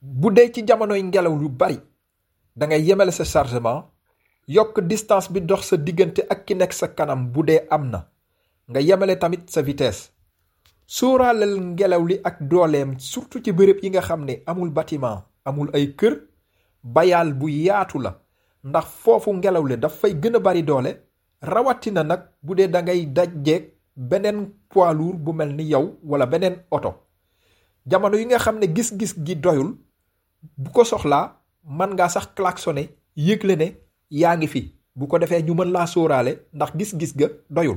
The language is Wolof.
bu dee ci jamonoy ngelaw lu bari da ngay yemale sa chargement yokk distance bi dox sa diggante ak ki nekk sa kanam bu dee am na nga yemale tamit sa vitesse sóoraaleel ngelaw li ak dooleem surtout ci bërëb yi nga xam ne amul bâtiment amul ay kër bayaal bu yaatu la ndax foofu ngelaw li daf fay gën a bari doole rawatina nag bu dee da ngay dajjeeg beneen poids lourd bu mel ni yow wala beneen oto jamono yi nga xam ne gis-gis gi doyul bu ko soxlaa mën ngaa sax klaxonné yëgle ne yaa ngi fi bu ko defee ñu mën laa sóoraale ndax gis-gis ga doyul